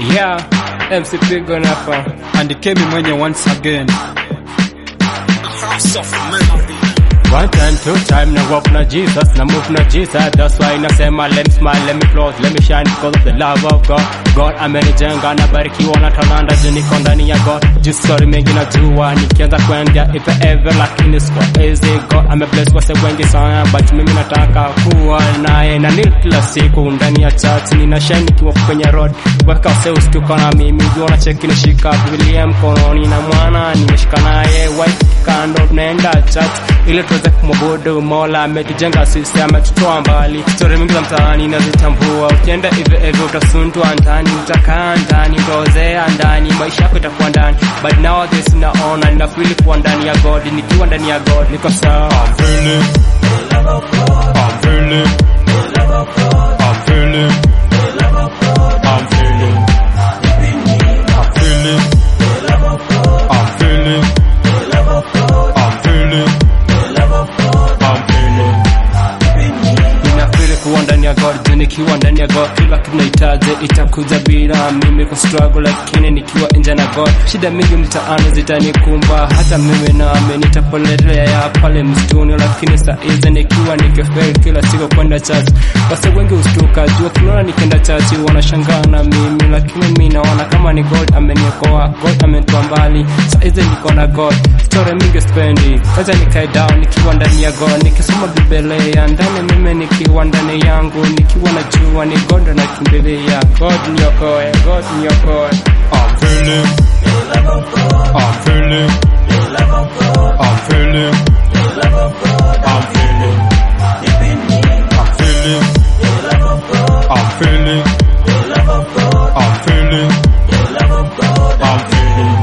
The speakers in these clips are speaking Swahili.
Yeah, MC Pigo hapa. and Kemi mwenye once again. One time, two time, na walk na Jesus, na move na Jesus. That's why nasema let me smile, let me float, let me shine because of the love of God. God amenijenga na barikiwa na talanta, juu niko ndani ya God. Juu story mengi najua, nikianza kuendea if ever, lakini siko easy. God amebless wase wengi sana, but mimi nataka kuwa naye na ni kila siku ndani ya church, nina shine nikiwa kwenye road. Weka wase usituko na mimi, juu wanacheki nishika Biblia mkononi na mwana nimeshika naye wife kando naenda church ili tuweze kumwabudu Mola. Ametujenga sisi, ametutoa mbali. Stori mingi za mtaani nazitambua, ukienda hivyo hivyo utasundwa ndani, utakaa ndani, utaozea ndani, maisha yako itakuwa ndani. But nowadays naona ninafili kuwa ndani ya God, nikiwa ndani ya God niko sawa. I'm feeling, I'm feeling, I'm feeling, I'm feeling, I'm feeling, I'm feeling, I'm feeling, I'm feeling. Ninafili kuwa ndani ya God, juu nikiwa ndani ya God kila kitu nahitaji itakuja bila mimi ku struggle, lakini nikiwa nje na God shida mingi mtaani zitanikumba, hata mimi nami nitapotelea ya pale msituni, lakini saa hizi nikiwa nikifeli kila siku kwenda church, wase wengi ustuka juu kinaona nikienda church wanashangaa na mimi, lakini mimi naona kama ni God ameniokoa, God amenitoa mbali, saa hizi niko na God, story mingi spendi, acha nikae down nikiwa ndani ya God, nikisoma Biblia ndani mimi nikiwa ndani yangu, nikiwa najua ni God ndo nakimbilia, God niokoe, God niokoe. I'm feeling, I'm feeling, I'm feeling, I'm feeling, I'm feeling, I'm feeling, I'm feeling, I'm feeling.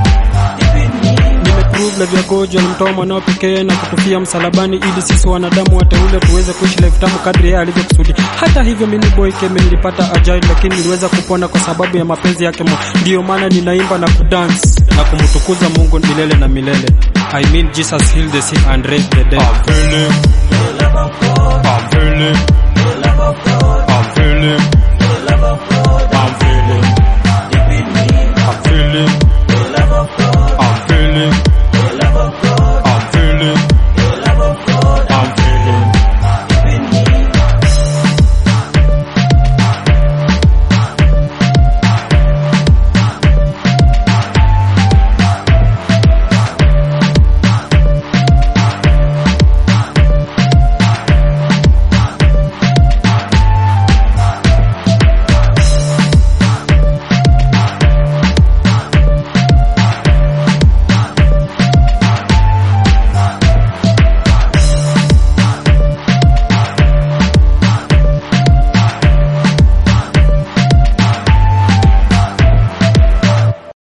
Nimeprove love yako juu alimtoa mwanao pekee na kukufia msalabani ili sisi wanadamu wateule tuweze kuishi life tamu kadri yeye alivyokusudi. Hata hivyo mimi boy Kemi nilipata ajali, lakini niliweza kupona kwa sababu ya mapenzi yake. Mungu. Ndiyo maana ninaimba na kudance na kumtukuza Mungu milele na milele. I mean Jesus healed the sick and raised the dead. I'm feeling, I'm feeling, I'm feeling,